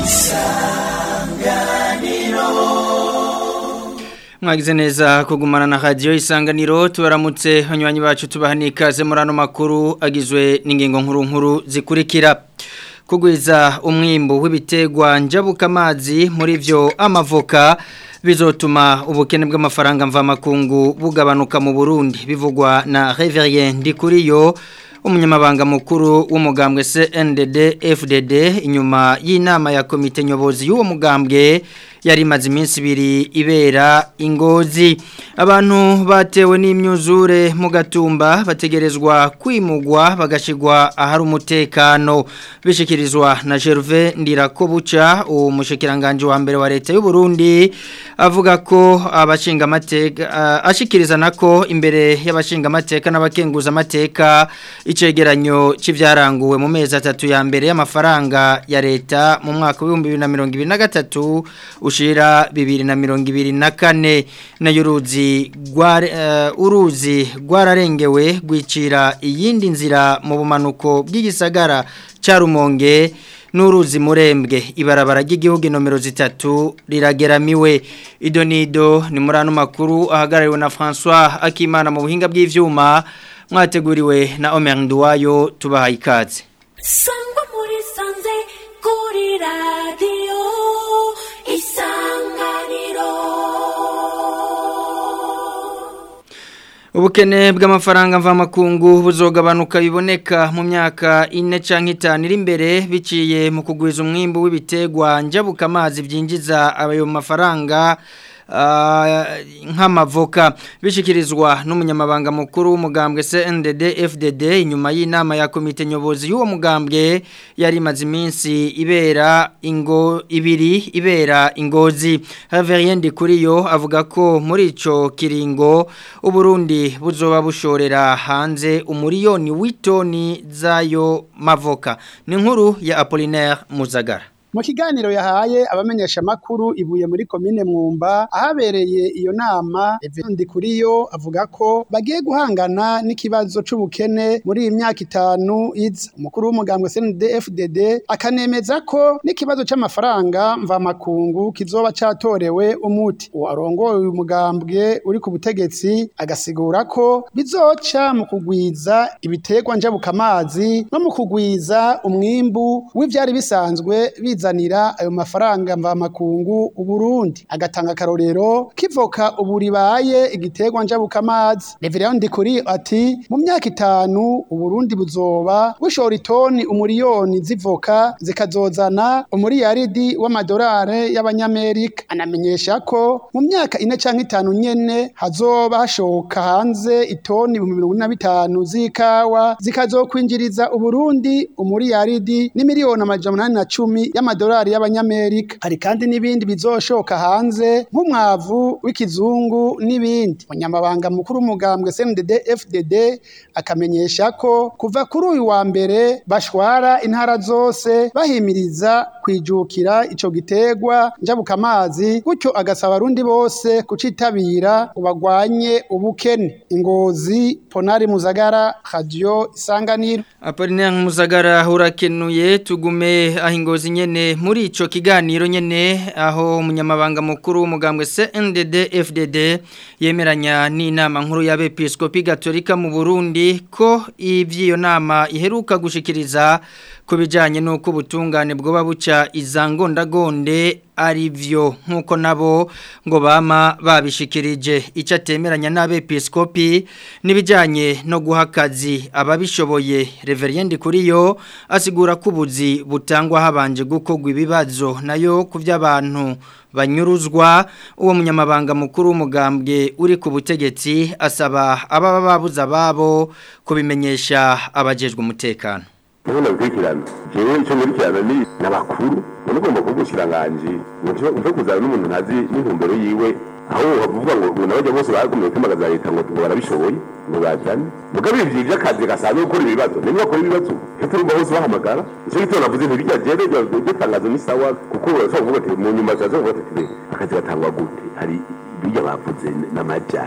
mwagize neza kugumana na radio isanganiro tubaramutse hanywanyi bacu tubaha nikaze muri ano makuru agizwe n'ingingo nkuru nkuru zikurikira kugwiza umwimbu w'ibitegwa njabuka amazi muri vyo amavoka bizotuma ubukene bw'amafaranga mvamakungu bugabanuka mu Burundi bivugwa na Reverien Ndikuriyo umunyamabanga mukuru w'umugambwe CNDD FDD inyuma y'inama ya komite nyobozi y'uwo mugambwe yari imaze iminsi ibiri ibera ingozi abantu batewe n'imyuzure mu gatumba bategerezwa kwimugwa bagashigwa ahari umutekano bishikirizwa na Gervais Ndirakobuca uwo mushikiranganje wa mbere wa leta y'u Burundi avuga ko abashinga amateka uh, ashikiriza nako imbere y'abashinga amateka n'abakenguza amateka icegeranyo c'ivyaranguwe mu mezi atatu ya mbere y'amafaranga ya leta mu mwaka wa 2023 ushira bibiri na mirongo ibiri na kane nayo uruzi uh, uruzi rwararengewe rwicira iyindi nzira mu bumanuko bw'igisagara cya rumonge n'uruzi murembwe ibarabara ry'igihugu nomero zitatu rirageramiwe ido nido ni muri ano makuru ahagarariwe na François Akimana mu buhinga bw'ivyuma mwateguriwe na Omer Nduwayo tubahaye ikaze sangwa muri sanze kuri radio isanganiro Ubukene bw'amafaranga mvamakungu buzogabanuka biboneka mu myaka ine canke itanu iri imbere biciye mu kugwiza umwimbu w'ibitegwa njabuka amazi byinjiza ayo mafaranga nk'amavoka bishikirizwa n'umunyamabanga mukuru w'umugambwe CNDD FDD inyuma y'inama ya komite nyobozi y'uwo mugambwe yari imaze iminsi ibera ingo ibiri ibera ingozi Haverien Kuriyo avuga ko muri ico kiringo uburundi buzoba bushorera hanze umuriyoni w'itoni zayo mavoka ni nkuru ya Apollinaire Muzagara mu kiganiro yahaye abamenyesha makuru ibuye muri komine mwumba ahabereye iyo nama Evendi kuriyo avuga ko bagiye guhangana n'ikibazo c'ubukene muri iyi myaka itanu iza umukuru w'umugambwe CNDD-FDD akanemeza ko n'ikibazo c'amafaranga mva makungu kizoba catorewe umuti uwo arongoye uyu mugambwe uri ku butegetsi agasigura ko bizoca mu kugwiza ibiterwa njabuka amazi no mu kugwiza umwimbu w'ivyari bisanzwe biza bizanira ayo mafaranga mva makungu uburundi agatanga akarorero kivoka ubu ribaye igiterwa njabuka amazi Reverend Ndikuri ati mu myaka itanu uburundi buzoba bushora itoni umuriyoni zivoka zikazozana umuriyaridi w'amadolari y'abanyamerika anamenyesha ko mu myaka ine canke itanu nyene hazoba hashoka hanze itoni ibihumbi mirongo ine na bitanu z'ikawa zikazokwinjiriza uburundi umuriyaridi n'imiliyoni amajana umunani na cumi y'amadolari amadolari y'abanyamerika hari kandi n'ibindi bizoshoka hanze nk'umwavu w'ikizungu n'ibindi umunyamabanga mukuru w'umugambwe CNDD FDD akamenyesha ko kuva kuri uyu wa mbere bashwara intara zose bahimiriza kwijukira ico gitegwa njabuka amazi gutyo agasaba abarundi bose kucitabira ubagwanye ubukene ingozi Ponari Muzagara Radio Isanganiro Apollinaire Muzagara urakenuye tugume aho ingozi nyene muri ico kiganiro nyene aho umunyamabanga mukuru w'umugambwe CNDD FDD yemeranya n'inama nkuru y'abepiskopi gatolika mu Burundi ko ivyiyo nama iheruka gushikiriza kubijanye nuko ubutungane bwoba buca izangondagonde ari vyo nkuko nabo ngo bama babishikirije icyo atemeranya n'abepiskopi n'ibijyanye no guha akazi ababishoboye reveriendi kuri yo asigura ko ubuzi butangwa habanje gukorwa ibibazo nayo ku by'abantu banyuruzwa uwo munyamabanga mukuru w'umugambwe uri ku butegetsi asaba ababa babuze ababo kubimenyesha abajejwe umutekano Nubona bikurikirana jewe icyo nkurikirana ni n'abakuru none ugomba kuba umushikiranganji mve kuzana n'umuntu ntazi n'intumbero yiwe aho bavuga ngo ngo nabajya bose bagomeye kwimakaza leta ngo ngo barabishoboye ngo bazane mugabe ivyo vy'akazi gasanzwe gukora ibibazo nimwe bakora ibibazo cyo turumva bose bahamagara icyo gitabo navuze nti bijya jewe iryo tangazo ni sawa kuko urashobora kuvuga ati mu nyuma zaza kuvuga ati akazi gatangwa gute hari bijya bavuze n'amajahe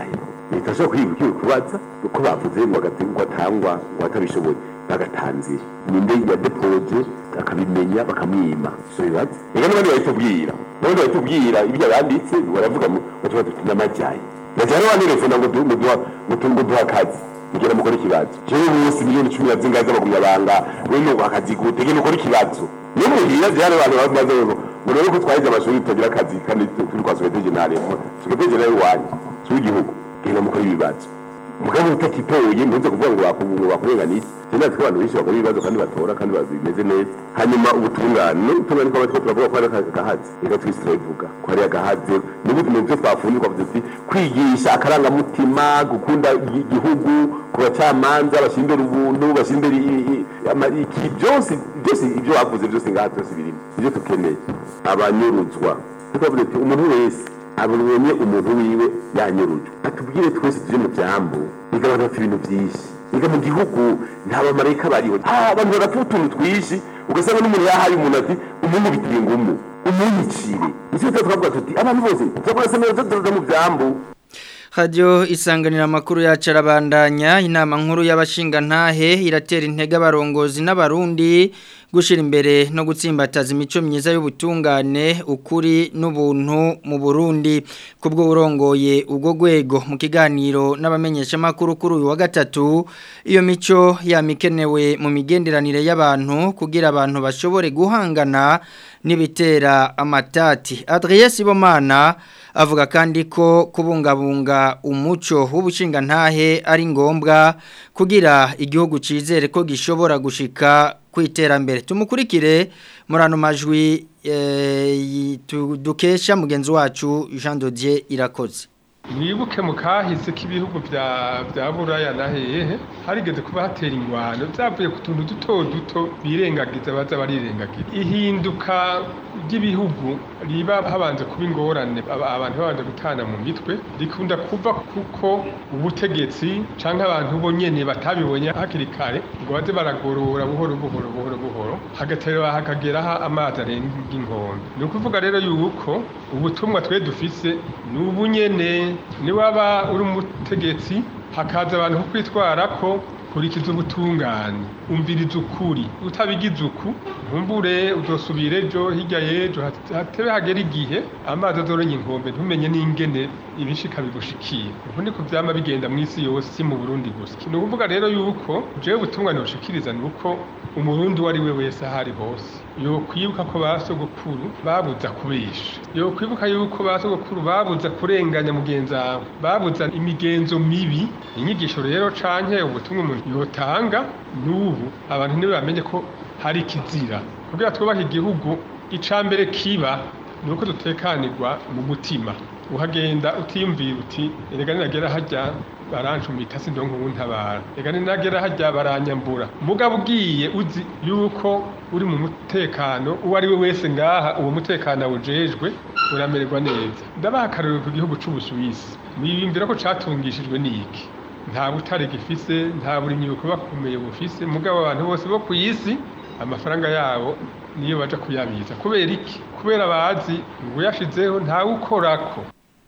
leta ashobora kwiga ukiwe kubaza uko bavuze ngo agati ngo atangwa ngo atabishoboye bagatanze ninde yadepoje akabimenya bakamwima so bibaza reka n'abandi bahitubwira n'abandi bahitubwira ibyo yanditse baravuga ngo batuba tuti n'amajyayi yajyana wantelefona ngo du- ngo duha ngo tu- ngo duha akazi mugera mukora ikibazo jewe bose miliyoni cumi na zingahe z'abagumyabanga wewe ngo akazi gute genda ukora ikibazo niyo muhira zihari abantu bamaze ngo ngo rero ko twahize amashuri tutagira akazi kandi turi kwa sogeteje ntare sogeteje nayo iwanyu si w'igihugu genda mukora ibibazo mugabo utakitoye ntuze kuvuga ngo bakubu bakurenganije cyane ko abantu benshi bakora ibibazo kandi batora kandi bimeze neza hanyuma ubutungane n'ubutungane kwa batwo turavuga ko ari agahazi reka twese turabivuga ko ari agahazi n'ubundi mu byo twafunze twavuze ati kwigisha akarangamutima gukunda igi- igihugu ku bacamanza bashyira imbere ubuntu bashyira imbere i- i- ama- iki byose byose ibyo bavuze byose ngaha byose birimo ibyo dukeneye abanyuruzwa tukavuga ati umuntu wese abonye umuntu wiwe yanyurujwe atubwire twese tuje mu byambu biga abantu bafite ibintu byinshi biga mu gihugu nta bamarayika bariho ah abantu bagapfa utuntu twinshi ugasanga n'umuntu yahaye umuntu ati umuntu bitiye ngumu umunyicire nicyo twavuga tuti abantu bose turakoze neza turaza mu byambu Radio isanganira makuru ya carabandanya inama nkuru y'abashinga ntahe iratera intege abarongozi n'abarundi gushira imbere no gutsimbataza imico myiza y'ubutungane ukuri n'ubuntu mu Burundi kubwo urongoye ubwo gwego mu kiganiro n'abamenyesha makuru kuri uyu wa gatatu iyo mico yamikenewe mu migenderanire y'abantu kugira abantu bashobore guhangana n'ibitera amatati Adrien Sibomana avuga kandi ko kubungabunga umuco w'ubushinga ntahe ari ngombwa kugira igihugu cizere ko gishobora gushika kwiterambere tumukurikire muri ano majwi eh, tu- dukesha mugenzi wacu Jean Dodier irakoze mwibuke mu kahise k'ibihugu bya bya buraya na hehe harigeze kuba hatera ingwano byavuye ku tuntu duto duto birengagiza baza barirengagiza ihinduka ry'ibihugu riba habanje kuba ingorane aba- abantu babanje gutana mu mitwe rikunda kuva kuko ubutegetsi canke abantu bo nyene batabibonye hakiri kare ngo baze baragorora buhoro buhoro buhoro buhoro hagatera hakageraho amazi arenga inkombe ni ukuvuga rero yuko ubutumwa twe dufise ni ubunyene niwaba uri umutegetsi hakaza abantu kukwitwara ko kurikiza ubutungane umviriza ukuri utabigize uku ntumbure udosubire ejo hirya y'ejo hat- hatebe hagera igihe amazi azoronye inkombe ntumenye n'ingene ibishika bigushikiye ubu niko vyama bigenda mu isi yose si mu burundi gusa ni ukuvuga rero yuko jewe ubutungane bushikiriza ni uko umurundi uwo ari we wese aho ari hose yokwibuka ko ba sogokuru babuza kubesha yokwibuka yuko ba sogokuru babuza kurenganya mugenzi wawe babuza imigenzo mibi inyigisho rero canke ubutumwa umuntu yotanga n'ubu abantu ntibamenye ko hari ikizira kugira twubahe igihugu ica mbere kiba ni uko dutekanirwa mu mutima uhagenda utiyumvira uti erega ninagera hajya barancumita sindonka ubuntabara reka ninagera hajya baranyambura mugabo ugiye uzi yuko uri mu mutekano uwo ari we wese ngaha uwo mutekano awujejwe uramererwa neza ndabaha akarorero ku gihugu c'ubusuwisi mwiyumvira ko catungishijwe n'iki nta butare gifise nta burimyi bukuba kumeye bufise mugabo abantu bose bo ku isi amafaranga yabo niyo baja kuyabitsa kubera iki kubera bazi ngo uyashizeho ntawukorako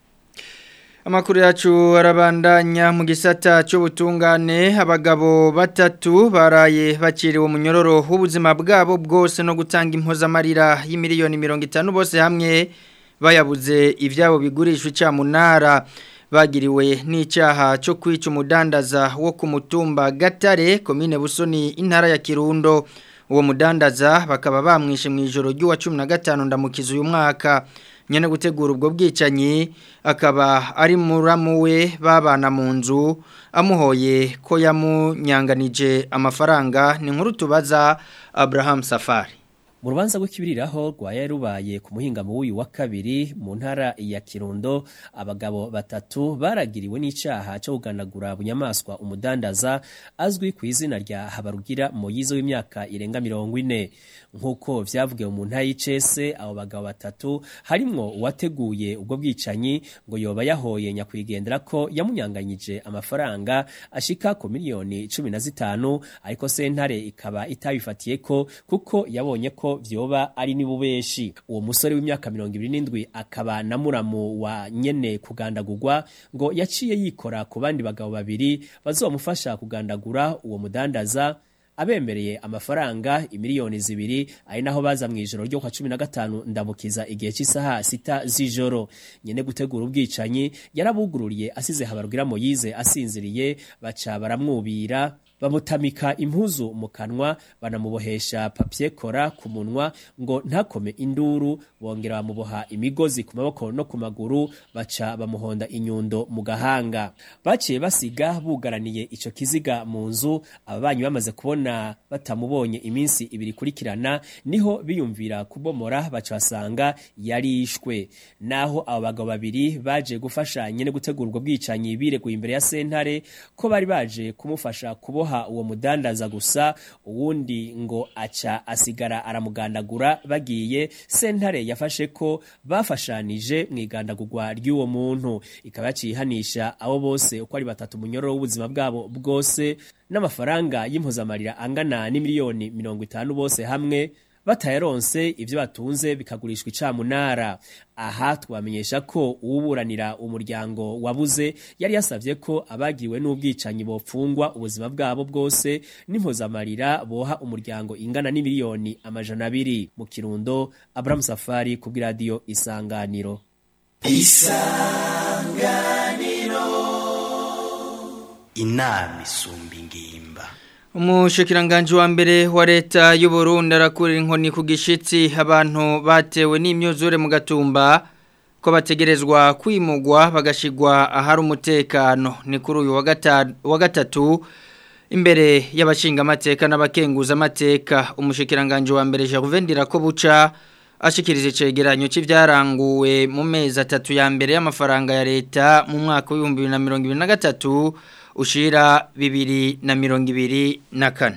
Amakuru yacu arabandanya mu gisata cy'ubutungane abagabo batatu baraye bakiriwe munyororo w'ubuzima bwabo bwose no gutanga impozamarira y'imiliyoni mirongo itanu bose hamwe bayabuze ibyabo bigurishwa icyamunara bagiriwe n'icyaha cyo kwica umudandaza wo ku mutumba gatare komine busoni intara ya kirundo uwo mudandaza bakaba bamwishe mu ijoro ry'uwa cumi na gatanu ndamukiza uyu mwaka nyene gutegura ubwo bwicanyi akaba ari muramu we babana mu nzu amuhoye ko yamunyanganije amafaranga ni nkuru tubaza Abraham Safari mu rubanza rw'ikibiriraho rwaya rubaye ku muhingamo w'uyu wa kabiri mu ntara ya kirundo abagabo batatu baragiriwe n'icyaha cyo kuganagura bunyamaswa umudandaza azwi ku izina rya habarugira moyize w'imyaka irenga mirongo ine nk'uko vyavugiwe mu ntara y'icese abo bagabo batatu harimwo uwateguye ubwo bwicanyi ngo yoba yahoye nyakwigendera ko yamunyanganyije amafaranga ashika ku miliyoni cumi na zitanu ariko sentare ikaba itabifatiye ko kuko yabonye ko ko vyoba ari nibubeshi uwo musore w'imyaka 27 akaba na muramu wa nyene kugandagurwa ngo yaciye yikora ku bandi bagabo babiri bazomufasha kugandagura uwo mudandaza abemereye amafaranga imiliyoni zibiri ari naho baza mu ijoro ryo kwa 15 ndamukiza igihe cy'isaha sita z'ijoro nyene gutegura ubwicanyi yarabugururiye asize habarugira Moyize asinziriye baca baramwubira bamutamika impuzu mu kanwa banamubohesha papier kora ku munwa ngo ntakome induru bongera bamuboha imigozi ku maboko no ku maguru baca bamuhonda inyundo mu gahanga baciye basiga bugaraniye ico kiziga mu nzu ababanyi bamaze kubona batamubonye iminsi ibiri kurikirana niho biyumvira kubomora baca basanga yarishwe naho abo bagabo babiri baje gufasha nyene gutegura ubwo bwicanyi bireguye imbere ya sentare ko bari baje kumufasha kuboha uwo mudandaza gusa uwundi ngo aca asigara aramugandagura bagiye sentare yafashe ko bafashanije mu igandagurwa ry'uwo muntu ikaba yacihanisha abo bose uko ari batatu munyororo w'ubuzima bwabo bwose n'amafaranga y'impuzamarira angana n'imiliyoni mirongo itanu bose hamwe batayaronse ibyo batunze bikagurishwa icamunara aha twamenyesha ko uwuburanira umuryango wabuze yari yasavye ko abagiriwe n'ubwicanyi bopfungwa ubuzima bwabo bwose n'impuzamarira boha umuryango ingana n'imiliyoni amajana abiri mu kirundo Abraham Safari ku bw'iradiyo Isanganiro inama isumba ingimba Umushikiranganji wa mbere wa leta y'u Burundi arakurira inkoni ku gishitsi abantu batewe n'imyuzure mu gatumba ko bategerezwa kwimugwa bagashigwa ahari umutekano ni kuri uyu wa gatanu wa gatatu imbere y'abashinga amateka n'abakenguza amateka umushikiranganji wa mbere Gervais Ndirakobuca ashikiriza icegeranyo c'ivyaranguwe mu mezi atatu ya mbere y'amafaranga ya leta mu mwaka w'ibihumbi bibiri na mirongo ibiri na gatatu ushira bibiri na mirongo ibiri na kane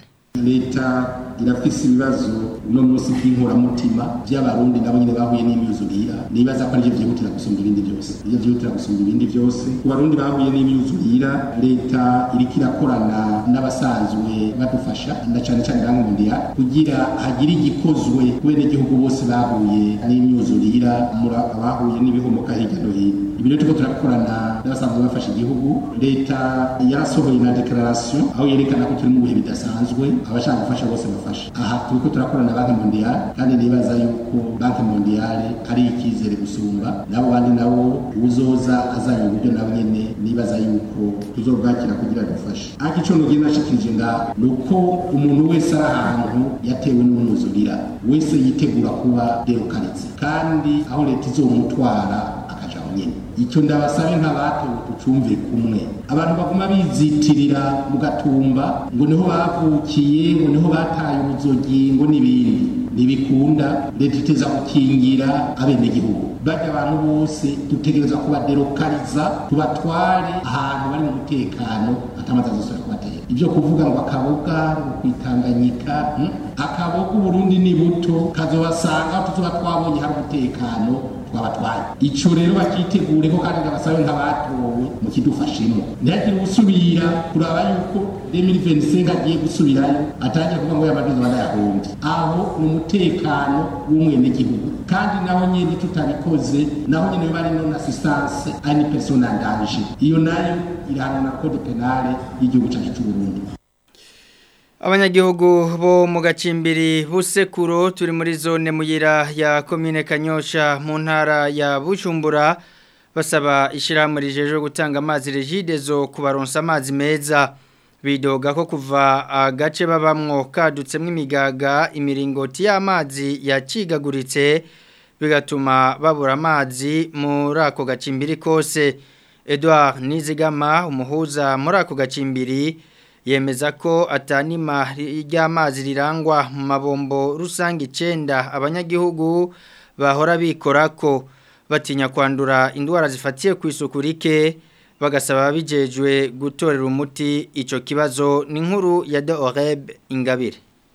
leta irafise ibibazo uno munsi by'inkoramutima by'abarundi nabo nyine bahuye n'imyuzurira nibaza ko arivyo vyihutira gusumba ibindi byose ivyo vyihutira gusumba ibindi byose ku barundi bahuye n'imyuzurira leta iriko irakorana n'abasanzwe badufasha na cane cane bankundiya kugira hagire igikozwe kubene igihugu bose bahuye n'imyuzurira mura abahuye n'ibihomoka hirya no hino ibi rero turiko turakorana n'abasanzwe bafasha igihugu leta yarasohoye na declaration aho yerekana ko turi mu bihe bidasanzwe abashaka gufasha bose bafasha aha turiko turakorana na banki mondiale kandi nibaza yuko banki mondiale ari icyizere gusumba nabo bandi nabo uzoza azanye uburyo nabo nyene nibaza yuko tuzobwakira kugira dufashe ariko ico nogenda nashikirije nga ni uko umuntu wese ari ahantu yatewe n'umwuzurira wese yitegura kuba derukaritse kandi aho leta izomutwara akaja aho nyene icyo ndabasabe nk'abatowe tucumve kumwe abantu baguma bizitirira mu gatumba ngo niho bavukiye ngo niho bataye ubuzogi ngo n'ibindi ntibikunda leta iteza gukingira abenegihugu bajya abantu bose dutegereza kubaderokariza tubatware ahantu bari mu mutekano atamaze azosubira kubatera ibyo kuvuga ngo akaboga ngo kwitanganyika hmm? akaboga uburundi ni buto kazobasanga aho tuzoba twabonye hari umutekano twabatwaye ico rero bakitegure ko kandi ndabasabe nk'abatowe mu kidufashemo ntihagire usubira kuraba yuko 2025 agiye gusubirayo atangiye kuvuga ngo yamaduza banayahombye aho ni umutekano w'umwenegihugu kandi naho nyene tutabikoze naho nyene biba ari non assistance à une personne en danger iyo nayo irahanwa na code penale y'igihugu cacu c'uburundi Abanyagihugu bo mu gacimbiri busekuro turi muri zone muyira ya komine Kanyosha mu ntara ya Bujumbura basaba ishyirahamwe rijeje gutanga amazi regidezo kubaronsa amazi meza bidoga ko kuva agace babamwo kadutsemo imigaga imiringoti y'amazi yacigaguritse bigatuma babura amazi muri ako gacimbiri kose Edouard Nizigama umuhuza muri ako gacimbiri yemeza ko atanima ry'amazi rirangwa mu mabombo rusange icenda abanyagihugu bahora bikora ko batinya kwandura indwara zifatiye ku isuku rike bagasaba bijejwe gutorera umuti icyo kibazo ni nkuru ya de oreb ingabire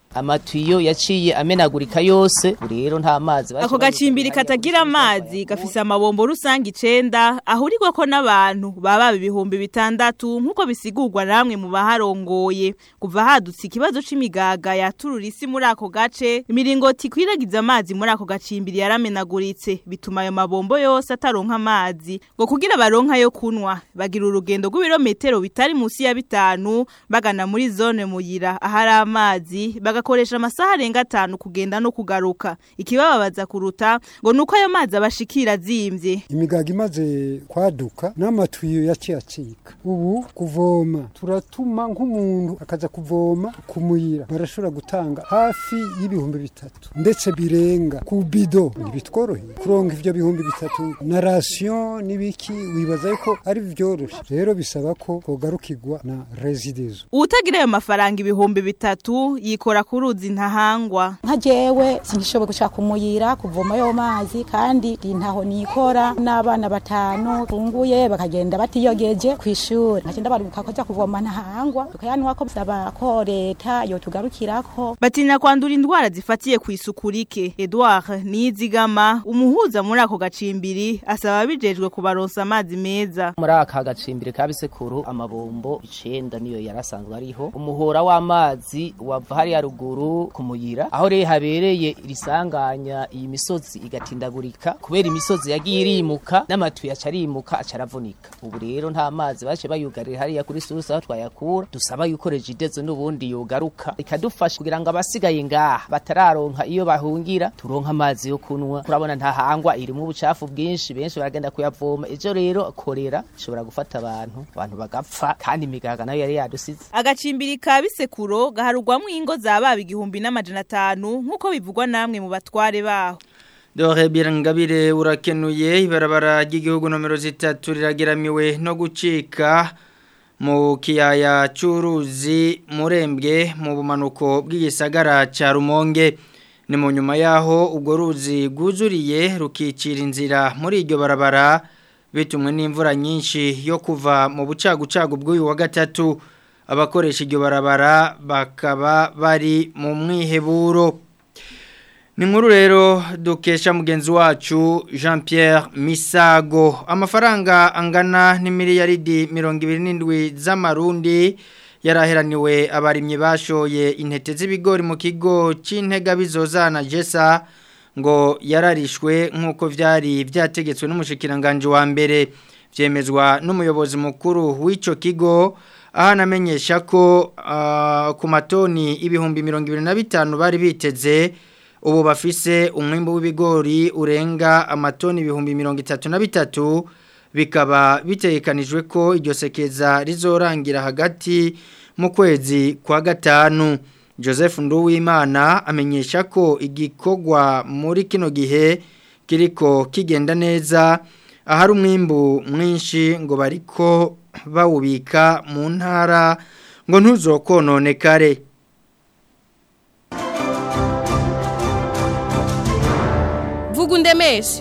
amatiyo yaciye amenagurika yose ubu rero nta mazi baca ako gacimbiri katagira amazi gafise amabombo rusange icenda ahurirwako n'abantu baba ibihumbi bitandatu nk'uko bisigurwa namwe mu baharongoye kuva hadutse ikibazo c'imigaga yaturura isi muri ako gace imiringoti ikwiragiza amazi muri ako gacimbiri yaramenaguritse bituma ayo mabombo yose ataronka amazi ngo kugira baronka yo kunwa bagira urugendo rw'ibirometero bitari musi ya bitanu bagana muri zone muyira ahari amazi bagakoresha amasaha arenga atanu kugenda no kugaruka ikibababaza kuruta ngo nuko ayo mazi abashikira azimvye imigaga imaze kwaduka n'amatuyo yaciye acika ubu kuvoma turatuma nk'umuntu akaza kuvoma kumuyira barashobora gutanga hafi y'ibihumbi bitatu ndetse birenga ku bido ntibitworoheye kuronka ivyo bihumbi bitatu na rasiyo n'ibiki wibaza yuko ari vyoroshe rero bisaba ko kogarukirwa na residezo uwutagira ayo mafaranga ibihumbi bitatu yikora ku ruzi ntahangwa nka jewe sinishoboye gushaka umuyira kuvoma yo mazi kandi ntaho nikora n'abana batanu funguye bakagenda batiyogeje ku ishuri nkagenda baruka ko kuvoma ntahangwa tukayanwa ko bisaba ko leta yotugarukirako batinya kwandura indwara zifatiye ku isuku rike Edouard Nizigama umuhuza muri ako gacimbiri asaba bijejwe kubaronsa amazi meza muri aka gacimbiri ka bisekuru amabombo icenda niyo yarasanzwe ariho umuhora w'amazi wava hariya ruguru ku muyira aho rero habereye irisanganya iyi misozi igatindagurika kubera imisozi yagiye irimuka n'amatuye aca arimuka aca aravunika ubu rero nta mazi bace bayugarira hariya kuri susa aho twayakura dusaba yuko regidezo n'ubundi yogaruka ikadufasha kugira ngo abasigaye ngaha batararonka iyo bahungira turonka amazi yo kunwa turabona ntahangwa irimo ubucafu bwinshi benshi baragenda kuyavoma ejo rero korera ishobora gufata abantu abantu bagapfa kandi imigaga nayo yari yadusize agacimbiri ka bisekuro gaharugwamwo ingo zababa igihumbi n'amajana atanu nk'uko bivugwa namwe mu batware baho Dore birangabire urakenuye ibarabara ry'igihugu nomero zitatu rirageramiwe no gucika mu kiyaya cy'uruzi murembwe mu bumanuko bw'igisagara cya rumonge ni mu nyuma yaho ubwo ruzi rwuzuriye rukicira inzira muri iryo barabara bitumwe n'imvura nyinshi yo kuva mu bucagucagu bw'uyu wa gatatu abakoresha iryo barabara bakaba bari mu mwiheburo ni nkuru rero dukesha mugenzi wacu jean Pierre misago amafaranga angana n'imiliyaridi mirongo ibiri n'indwi z'amarundi yaraheraniwe abarimyi bashoye intete z'ibigori mu kigo cy'intega bizozana jesa ngo yararishwe nk'uko byari byategetswe n'umushikiranganje wa mbere byemezwa n'umuyobozi mukuru w'icyo kigo aho anamenyesha ko ku matoni ibihumbi mirongo ibiri na bitanu bari biteze ubu bafise umwimbo w'ibigori urenga amatoni ibihumbi mirongo itatu na bitatu bikaba bitegekanijwe ko iryo sekeza rizorangira hagati mu kwezi kwa gatanu joseph nduwimana amenyesha ko igikorwa muri kino gihe kiriko kigenda neza ahari umwimbu mwinshi ngo bariko bawubika mu ntara ngo ntuzokononekare vuga undemeshe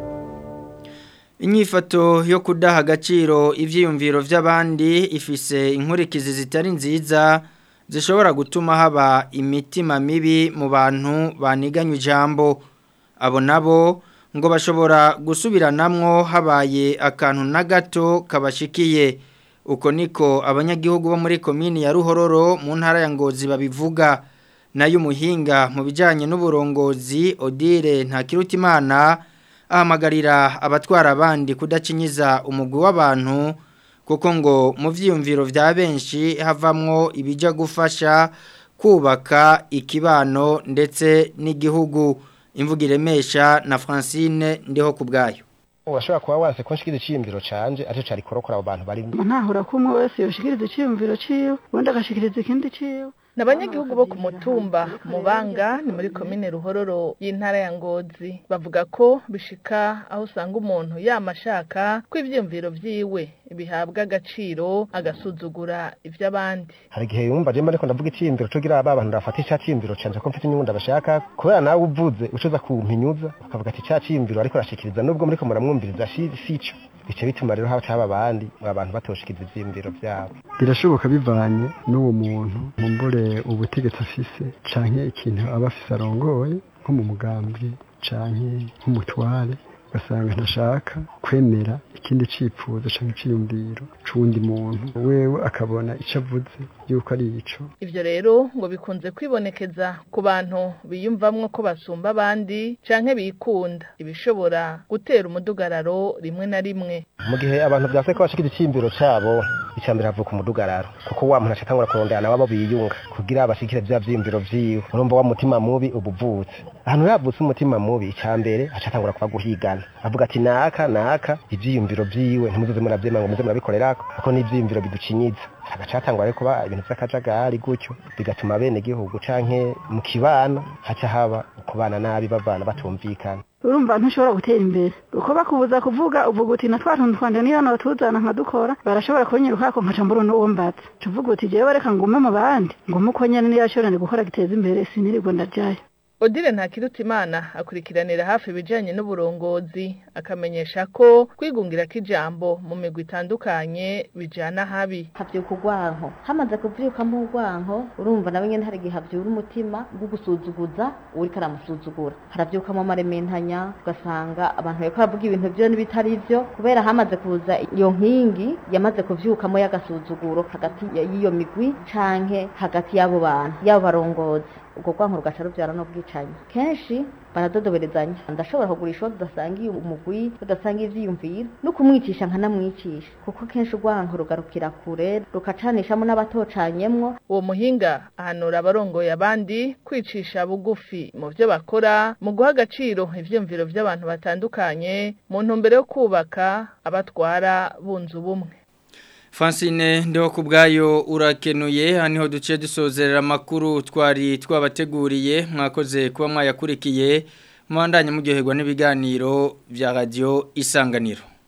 inyifato yo kudaha agaciro ibyiyumviro by'abandi ifise inkurikizi zitari nziza zishobora gutuma haba imitima mibi mu bantu baniganye ijambo abo nabo ngo bashobora gusubiranamwo habaye akantu na gato kabashikiye uko niko abanyagihugu bo muri komini ya ruhororo mu ntara ya ngozi babivuga nayo umuhinga mu bijyanye n'uburongozi odile ntakirutimana ahamagarira abatwara abandi kudacinyiza umugwi w'abantu kuko ngo mu byiyumviro bya benshi havamwo ibijya gufasha kubaka ikibano ndetse n'igihugu imvugo iremesha na francine ndiho ku bwayo urashobora kuba wase ko nshikiriza iciyumviro canje aricyo cari kurokora abo bantu bari ntahura ko umwe wese yoshikiriza iciyumviro ciwe ubundi agashikiriza ikindi ciwe ni abanyagihugu bo ku mutumba mubanga ni muri komine ruhororo y'intara ya ngozi bavuga ko bishika aho usanga umuntu yama ashaka ko ivyiyumviro vyiwe bihabwa agaciro agasuzugura ivy'abandi hari igihe yumva je ariko ndavuga iciyumviro co gira aba bantu rafata ica ciyumviro canje ko mfite inyungu ndabashaka kubera nawe uvuze ucoza kumpinyuza akavuga ati ca ciyumviro ariko arashikiriza nubwo muriko muramwumviriza si sico bice bituma rero haca haba abandi abantu batoshikiriza ivyiyumviro vyabo birashoboka bivanye n'uwo muntu mumbure ubutegetsi afise canke ikintu aba afise arongoye nko mu mugambi canke nk'umutware ugasanga ntashaka kwemera ikindi cifuzo canke iciyumviro c'uwundi muntu wewe akabona ico avuze yuko ari ico ivyo rero ngo bikunze kwibonekeza ku bantu biyumvamwo ko basumba abandi canke bikunda ibishobora gutera umudugararo rimwe na rimwe mu gihe abantu vyase ko bashikira iciyumviro cabo icambere havuka umudugararo kuko wa muntu acatangura kurondera nabo biyunga kugira bashikire vya vyiyumviro vyiwe urumva wa mutima mubi ubuvutse ahantu havutse umutima mubi icambere acatangura kuba guhigana avuga ati naka naka ivyiyumviro vyiwe ntimuzoze muravyema ngo muze murabikorerako kuko n'ivyiyumviro biducinyiza hagacatangwa rero kuba ibintu vy'akajagari gutyo bigatuma bene gihugu canke mu kibano haca haba kubana nabi bavana batumvikana urumva ntushobora gutera imbere uko bakubuza kuvuga uvuga uti na twa tuntu twanje niyo hano batuzana nkadukora barashobora kunyirukako nkaca mbura n'uwo mbatse tuvuga uti jewe reka ngume mu bandi ngume uko nyene niyo ashobora gukora giteza imbere sinirirwa ndajayo Odile Ntakirutimana akurikiranira hafi ibijanye n'uburongozi akamenyesha ko kwigungira k'ijambo mu migwi itandukanye bijana habi havyuka urwanko hamaze kuvyukamo urwanko urumva nawe nyene hari igihe havyura umutima bwo gusuzuguza uriko aramusuzugura haravyukamo amarementanya ugasanga abantu bariko baravuga ibintu vyo n'ibitari vyo kubera hamaze kuza iyo nkingi yamaze kuvyukamo y'agasuzuguro hagati y'iyo migwi canke hagati y'abo bantu y'abo barongozi ubwo rwanko rugaca ruvyara n'ubwicanyi kenshi baradodoberezanya ndashobora kugurisha uwo tudasangiye umugwi tudasangiye ivyiyumviro no kumwicisha nkanamwicisha kuko kenshi urwanko rugarukira kure rukacanishamo n'abatocanyemwo uwo muhinga ahanura abarongoye abandi kwicisha bugufi mu vyo bakora mu guha agaciro ivyiyumviro vy'abantu batandukanye mu ntumbero yo kubaka abatwara bunze ubumwe Francine ndeho kubgayo urakenuye haniho duce dusozerera makuru twari twabateguriye mwakoze kuba mwayakurikiye mwandanye muryoherwa n'ibiganiro bya radio isanganiro